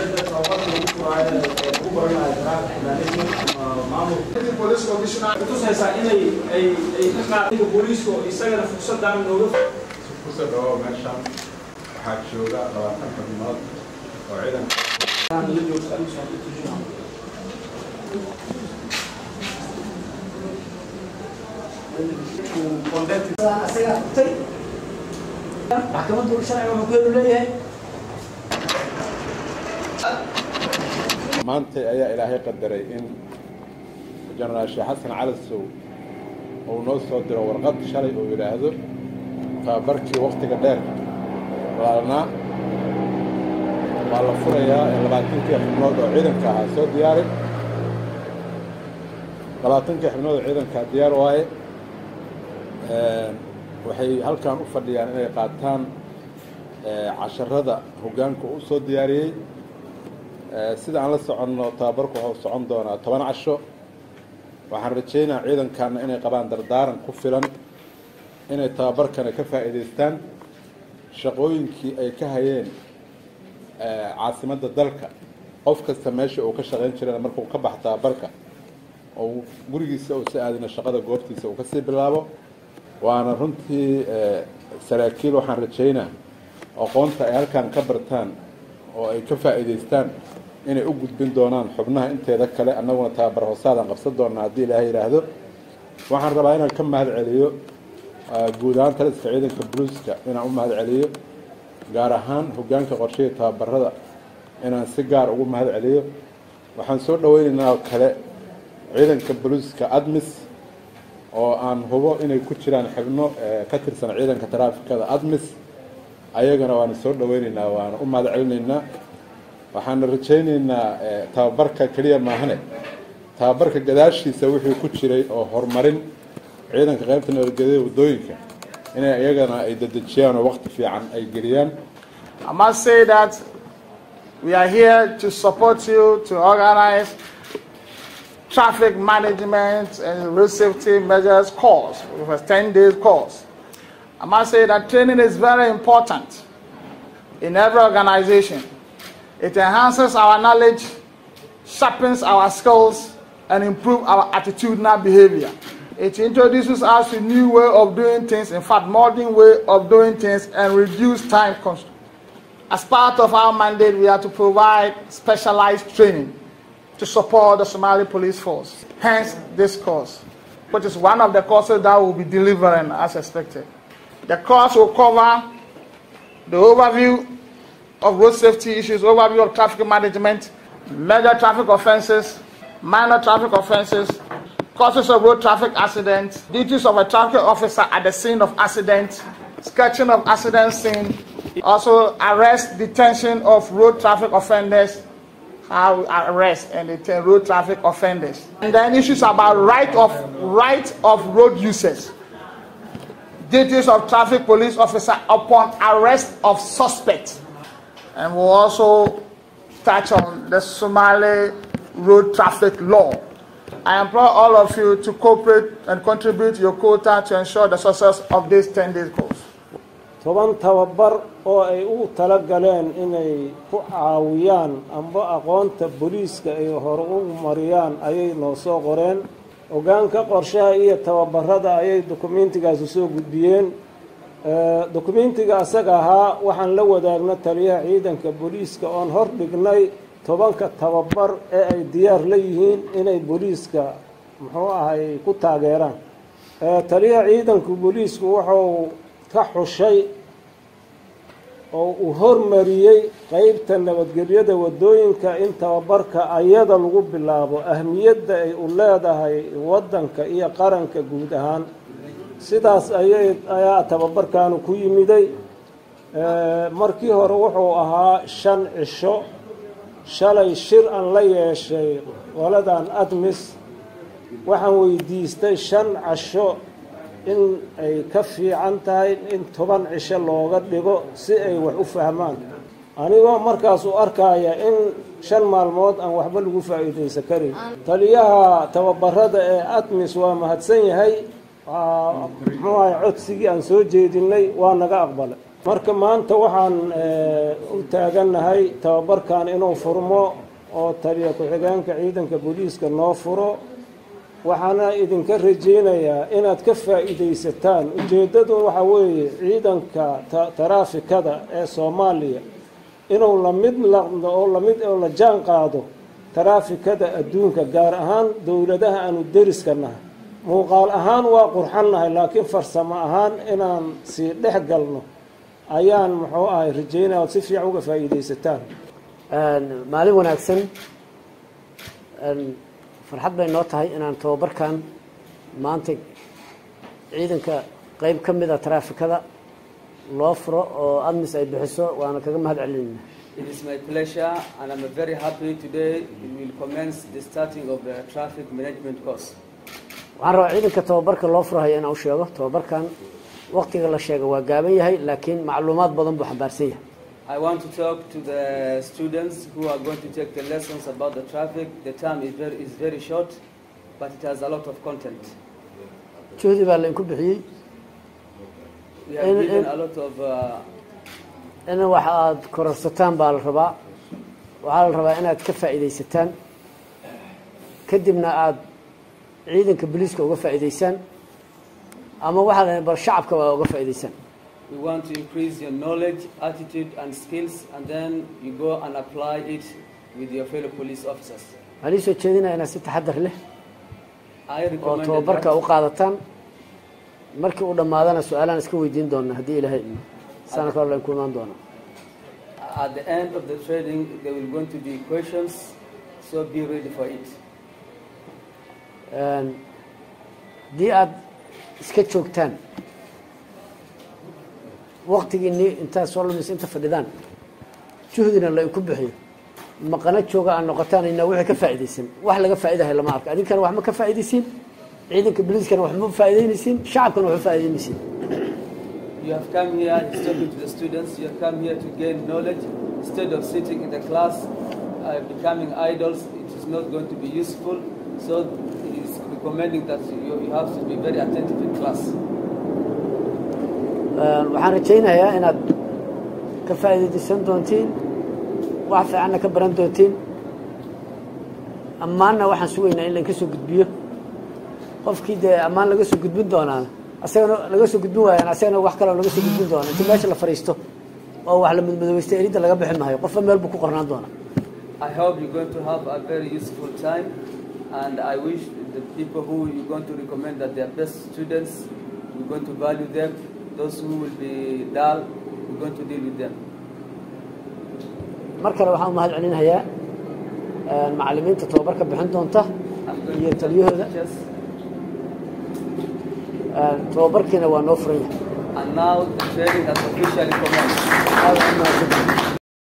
police commissioner tusaysaa inay ay ay ka qaadayga booliiska oo isagana fursadaan nooga kusoo dhawo meeshan waxaa jooga labaatan xubnood oo ciidanka la joogta adigu soo tujinaa asagaa qabtay maxkamaddu sharciga xukeenu leeyahay maanta ayaa ilaahay qadaray in jenaraal sheekh xasan cali sow uu noo soo diro warqad shalay uu yidhaahdo tababarkii waktiga dheer laalnaa waa la furayaa ee labaatankii xubnood oo ciidanka ahaa soo diyaaray labaatankii xubnood oo ciidankaa diyaar waaye waxay halkan u fadhiyaan inay qaataan casharada hoggaanka u soo diyaariyey sida aan la soconno tababarku wuxuu socon doonaa toban casho waxaan rajaynayaa ciidankaana inay qabaan dardaaran ku filan inay tababarkana ka faa'iidaystaan shaqooyinkii ay ka hayeen caasimadda dalka qof kasta meesha uu ka shaqayn jirana markuu ka bax tababarka oo gurigiisa uu si aadina shaqada goobtiisa uu kasii bilaabo waana runtii saraakiil waxaan rajaynaa aqoonta ay halkan ka bartaan oo ay ka faa'iidaystaan inay u gudbin doonaan xubnaha inteeda kale annaguna tababar hoosaadaan qabsan doonaa haddii ilaahay yidhaahdo waxaan rabaa inaan ka mahad celiyo guud ahaan taliska ciidanka buluuska inaan u mahad celiyo gaar ahaan hoggaanka qorshihii tababarada inaan si gaar ugu mahad celiyo waxaan soo dhaweynaynaa oo kale ciidanka buluuska admis oo aan hubo inay ku jiraan xibno ka tirsan ciidanka taraafikada admis ayagana waana soo dhaweynaynaa waana u mahad celinaynaa waxaana rajaynaynaa tababarka keliya maahane tababarka gadaashiisa wixii ku jiray oo horumarin ciidanka qaybta nabadgelyada waddooyinka inay iyagana ay dedejiyaan oo waqti fiican ay geliyaan I must say that we are here to support you to organize traffic management and road safety measures course, which was 10 days course. I must say that training is very important in every organization. It enhances our knowledge, sharpens our skills, and improves our attitudinal behavior. It introduces us to new way of doing things, in fact, modern way of doing things, and reduce time constraints. As part of our mandate, we are to provide specialized training to support the Somali police force. Hence, this course, which is one of the courses that will be delivering as expected. The course will cover the overview of road safety issues, overview of traffic management, major traffic offenses, minor traffic offenses, causes of road traffic accidents, duties of a traffic officer at the scene of accident, sketching of accident scene, also arrest, detention of road traffic offenders, how we arrest and detain road traffic offenders. And then issues about right of right of road users. Duties of traffic police officer upon arrest of suspect. And we'll also touch on the Somali road traffic law. I implore all of you to cooperate and contribute your quota to ensure the success of this 10 day course. toban tababar oo ay u tala galeen inay ku caawiyaan amba aqoonta booliiska ay hore u mariyaan ayay noo soo qoreen hoggaanka qorshaha iyo tababarada ayay dukumentigaasi soo gudbiyeen dukumentiga asaga ahaa waxaan la wadaagna taliyaha ciidanka booliiska oon hor dhignay tobanka tababar ee ay diyaar la yihiin inay booliiska muxuu ahay ku taageeraan taliyaha ciidanka booliisku wuxuu ka xushay oo uu hormariyey qeybta nabadgelyada waddooyinka in tababarka ayada lagu bilaabo ahmiyadda ay u leedahay waddanka iyo qaranka guud ahaan sidaas ayay ayaa tababarkaanu ku yimiday markii hore wuxuu ahaa shan cisho shalay shir aan la yeeshay qoladan admis waxaan weydiistay shan casho in ay ka fiican tahay in toban cisho looga dhigo si ay wax u fahmaan anigoo markaas u arkaya in shan maalmood aan waxba lagu faa'iidaysan karin taliyaha tababarada ee admis waa mahadsan yahay muxuu ahay codsigii aan soo jeedinay waa naga aqbalay marka maanta waxaan u taagannahay tababarkan inuu furmo oo taliya ku-xigeenka ciidanka booliiska noo furo waxaana idinka rajaynayaa inaad ka faa'iidaysataan ujeeddadu waxaa weeye ciidanka taraafikada ee soomaaliya inuu lamid laqdo oo lamid oo la jaan qaado taraafikada adduunka gaar ahaan dowladaha aanu deriska nahay muuqaal ahaan waa qurxannahay laakiin farsamo ahaan inaan sii dhex galno ayaan muxuu ahay rajaynaya ood si fiican uga faa'iidaysataan maalin wanaagsan farxad bay noo tahay inaan tababarkan maanta ciidanka qeyb ka mida taraafikada loo furo oo admis ay bixiso waana kaga mahad celinayna It is my pleasure and I'm very happy today we will commence the starting of the traffic management course. waxaan rabaa ciidanka tababarka loo furahayo inaan u sheego tababarkan waqtiga la sheega waa gaaban yahay laakiin macluumaad badan buu xambaarsan yahay I want to talk to the students who are going to take the lessons about the traffic. The term is very, is very short, but it has a lot of content. juhdi baa lainku bixiyey We have In- given in- a lot of uh, in wax aada kororsataan baa la rabaa waxaa la rabaa inaad ka faa'iidaysataan kadibna aada ciidanka booliiska uga faa'iidaysaan ama waxaa la bal shacabka waa uga faa'iidaysaan we want to increase your knowledge, attitude, and skills, and then you go and apply it with your fellow police officers. waxaan ii soo jeedinaya inaad si taxadar leh I oo recommend tababarka that u qaadataan markii uu dhammaadana su-aalaan iska weydiin doona haddii ilaahay idmo sana kale layn ku imaan doona at the end of the training there will going to be questions, so be ready for it. haddii aada iska joogtaan waktigiini intaad soo lumaysa inta fadhidaan juhdina lainku bixiyo maqano jooga aad noqotaan ina wixii ka faa'iidaysan wax laga faa'idahay lama arko adinkana wax ma ka faa'iidaysiin ciidanka booliiskana wax ma faa'idaynaysiin shacabkana wax ma faa'idaynaysiin You have come here, he's talking to the students, you have come here to gain knowledge. Instead of sitting in the class, uh, becoming idols, it is not going to be useful. So he is recommending that you, you have to be very attentive in class. waxaan rajaynayaa inaad ka faa'iidaysan doontiin wax fiicanna ka baran doontiin ammaanna waxaan sugaynaa in lainka soo gudbiyo qofkii dee ammaan laga soo gudbin doonaan asagana laga soo gudbin waayaan asagana wax kaleo laga soo gudbin doona inta meesha la fadhiisto oo wax la madmadoweysta eridda laga bixi maayo qofba meel buu ku qornaan doonaa I hope you're going to have a very useful time, and I wish the people who you're going to recommend that they are best students, you're going to value them. Those who will be dull, you're going to deal with them. mar kale waxaan u mahad celinayaa macallimiinta tababarka bixin doonta I'm going iyo to tell taliyahooda teachers. tababarkiina waa noo furan yahay And now the training has officially commenced. aad u mahadsantihiin